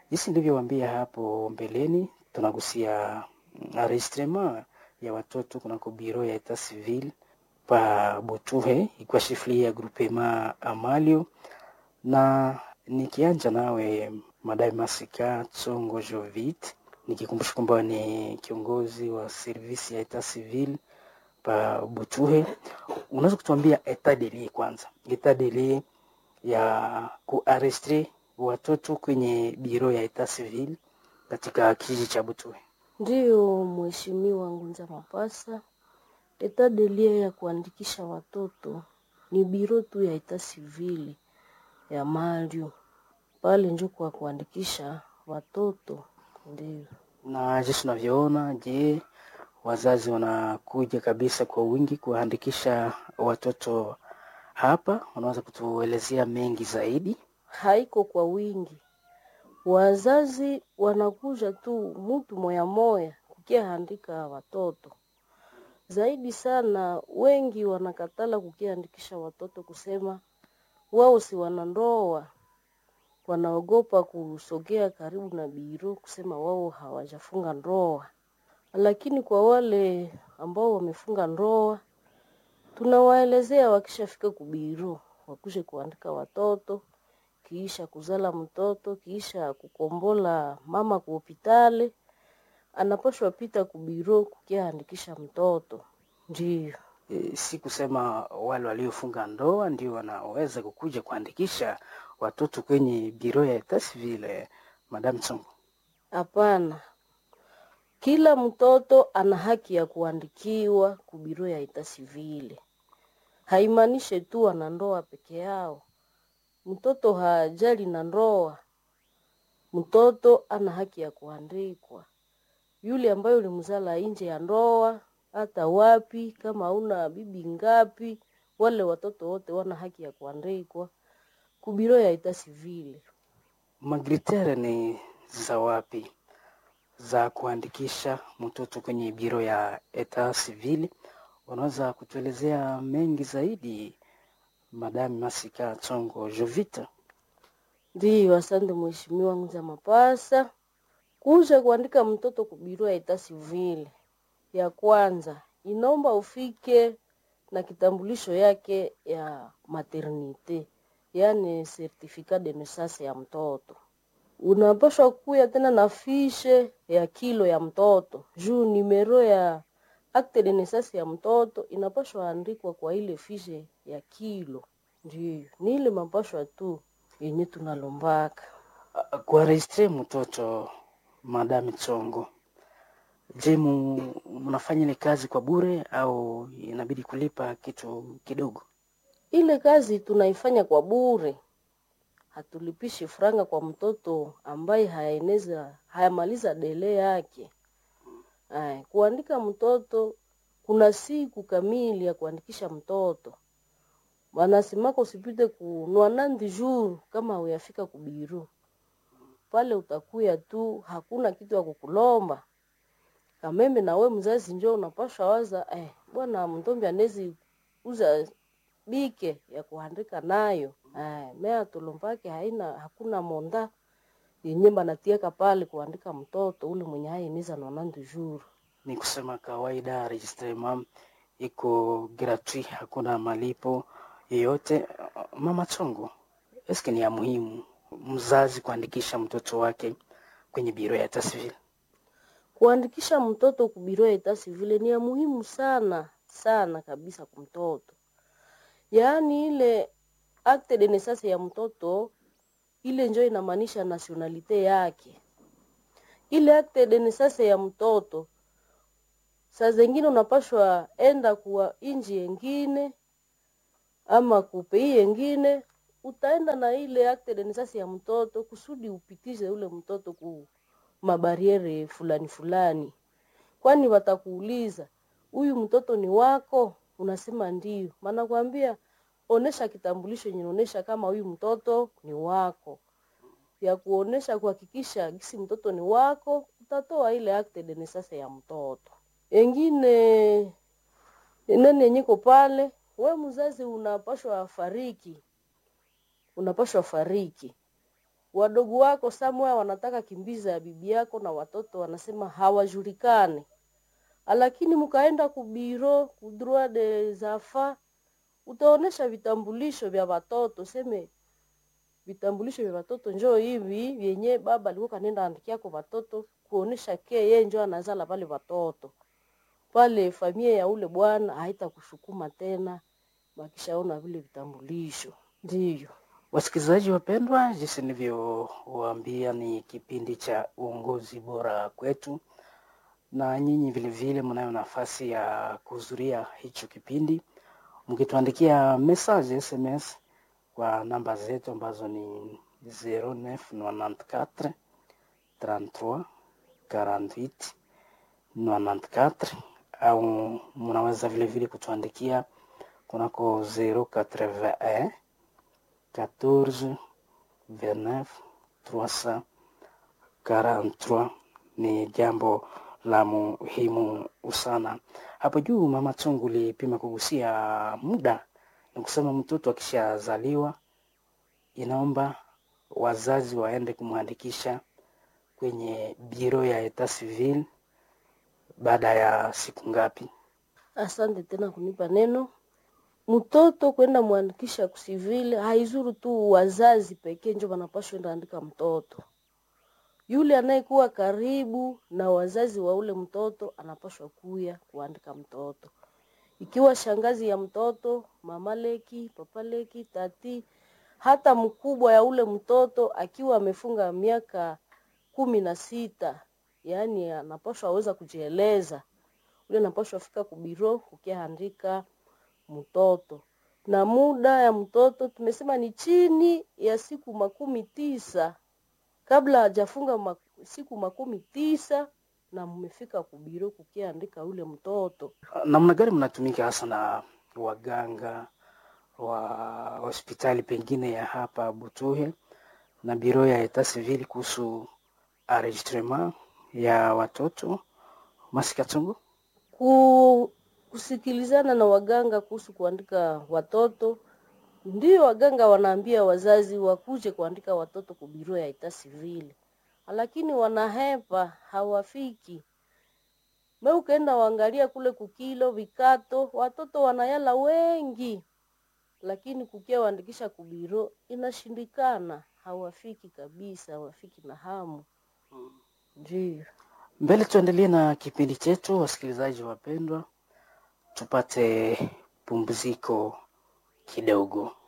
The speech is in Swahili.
Jinsi nilivyowaambia hapo mbeleni, tunagusia enregistrement ya watoto kunako biro ya etat civil pa Butuhe ikiwa shifli ya groupement Amalio, na nikianja nawe Madai Masika Tsongo Jovit, nikikumbusha kwamba ni kiongozi wa servisi ya etat civil pa Butuhe, unaweza kutuambia etat de lieu kwanza, etat de lieu ya kuarestre watoto kwenye biro ya etat civil katika kijiji cha Butuhe? Ndiyo, Mheshimiwa Ngunza Mapasa, etat de lieu ya kuandikisha watoto ni biro tu ya etat civil ya Mario pale njo kwa kuandikisha watoto. Ndiyo, Na jinsi unavyoona, je, wazazi wanakuja kabisa kwa wingi kuwaandikisha watoto hapa? Unaweza kutuelezea mengi zaidi? haiko kwa wingi, wazazi wanakuja tu mutu moya moya kukiaandika watoto zaidi sana. Wengi wanakatala kukiandikisha watoto kusema wao si wanandoa, wanaogopa kusogea karibu na biro kusema wao hawajafunga ndoa. Lakini kwa wale ambao wamefunga ndoa, tunawaelezea wakishafika kubiro wakuje kuandika watoto, kiisha kuzala mtoto, kiisha kukombola mama ku hopitali, anapashwa pita kubiro kukiandikisha mtoto. Ndiyo. E, si kusema wale waliofunga ndoa ndio wanaweza kukuja kuandikisha watoto kwenye biro ya etat civil, eh, Madam Tsongo. Hapana, kila mtoto ana haki ya kuandikiwa kubiro ya ita sivile. Haimaanishe tu ana ndoa peke yao. Mtoto hajali na ndoa, mtoto ana haki ya kuandikwa. Yule ambaye ulimzala nje ya ndoa, hata wapi, kama una bibi ngapi, wale watoto wote wana haki ya kuandikwa kubiro ya ita sivile. Magritere ni za wapi za kuandikisha mtoto kwenye biro ya etat civil? Unaweza kutuelezea mengi zaidi, Madam Masika Tsongo Jovita? Ndiyo, asante mheshimiwa Nguza Mapasa. Kuja kuandika mtoto kubirua ya ita sivile, ya kwanza inaomba ufike na kitambulisho yake ya maternite, yaani certificat de naissance ya mtoto. Unapaswa kuya tena na fishe ya kilo ya mtoto juu nimero ya acte de naissance ya mtoto inapaswa andikwa kwa ile fishe ya kilo. Ndiyo, ni ile mapashwa tu yenye tunalombaka. kuaregistre mtoto Madam Tsongo, je, mu- mnafanya ile kazi kwa bure au inabidi kulipa kitu kidogo? Ile kazi tunaifanya kwa bure, hatulipishi franga kwa mtoto ambaye hayaeneza hayamaliza dele yake. Ay, kuandika mtoto kuna siku kamili ya kuandikisha mtoto, wanasemaka usipite ku nwanandi jour kama uyafika kubiru pale, utakuya tu, hakuna kitu ya kukulomba kameme. Na we mzazi njo unapasha waza eh, bwana mtombi anezi uza bike ya kuandika nayo eh, mea tulombake haina hakuna monda yenye banatiaka pale kuandika mtoto ule mwenye hainiza nonandi jour. Ni kusema kawaida registrement iko gratuit, hakuna malipo yoyote. Mama Tsongo, eske ni ya muhimu mzazi kuandikisha mtoto wake kwenye biro ya etat civil? Kuandikisha mtoto kubiro ya etat civile ni ya muhimu sana sana kabisa kumtoto, yaani ile acte de naissance ya mtoto ile njo inamaanisha nationalite yake. Ile acte de naissance ya mtoto saa zengine unapashwa enda kuwa inji yengine ama kupei yengine, utaenda na ile acte de naissance ya mtoto kusudi upitishe ule mtoto ku mabariere fulani fulani, kwani watakuuliza huyu mtoto ni wako, unasema ndio, maana kwambia onesha kitambulisho yenye inaonesha kama huyu mtoto ni wako, ya kuonesha kuhakikisha gisi mtoto ni wako, utatoa ile acte de naissance ya mtoto. Engine nani yenyeko pale, we mzazi unapashwa fariki, unapashwa fariki wadogo wako samwa wanataka kimbiza ya bibi yako na watoto wanasema hawajulikani, lakini mkaenda kubiro kudroit des enfants utaonesha vitambulisho vya watoto, seme vitambulisho vya watoto njoo hivi vyenye baba alikuwa kanenda andikia kwa watoto kuonesha ke yeye njoo anazala pale watoto pale, familia ya ule bwana haitakushukuma tena, wakishaona vile vitambulisho. Ndiyo Wasikilizaji wapendwa, jinsi nilivyowaambia ni kipindi cha uongozi bora kwetu, na nyinyi vilevile mnayo nafasi ya kuhudhuria hicho kipindi mkituandikia message SMS kwa namba zetu ambazo ni 0994 33 48 94 au mnaweza vilevile kutuandikia kunako 081 14 29 343 ni jambo la muhimu sana. Hapo juu Mama Tungu lipima kugusia muda, ni kusema mtoto akishazaliwa inaomba wazazi waende kumwandikisha kwenye biro ya etat civil baada ya siku ngapi? Asante tena kunipa neno. Mtoto kwenda mwandikisha kusivile haizuru tu wazazi pekee njo wanapaswa enda andika mtoto. Yule anayekuwa karibu na wazazi wa ule mtoto anapaswa kuya kuandika mtoto, ikiwa shangazi ya mtoto, mama leki, papa leki, tati, hata mkubwa ya ule mtoto akiwa amefunga miaka kumi na sita, yaani anapaswa aweza kujieleza ule anapaswa fika kubiro ukiandika mtoto na muda ya mtoto tumesema ni chini ya siku makumi tisa kabla hajafunga mak siku makumi tisa na mmefika kubiro kukiandika ule mtoto. Namna gani mnatumika hasa na waganga wa hospitali pengine ya hapa Butuhe na biro ya etat civil kuhusu enregistrement ya watoto Masikatungu? Ku, kusikilizana na waganga kuhusu kuandika watoto, ndio waganga wanaambia wazazi wakuje kuandika watoto kubiro ya etat civil, lakini wanahepa, hawafiki. Me ukaenda waangalia kule kukilo vikato, watoto wanayala wengi, lakini kukia waandikisha kubiro inashindikana, hawafiki kabisa, hawafiki na hamu. Ndio. Mbele tuendelee na kipindi chetu, wasikilizaji wapendwa, tupate pumziko kidogo.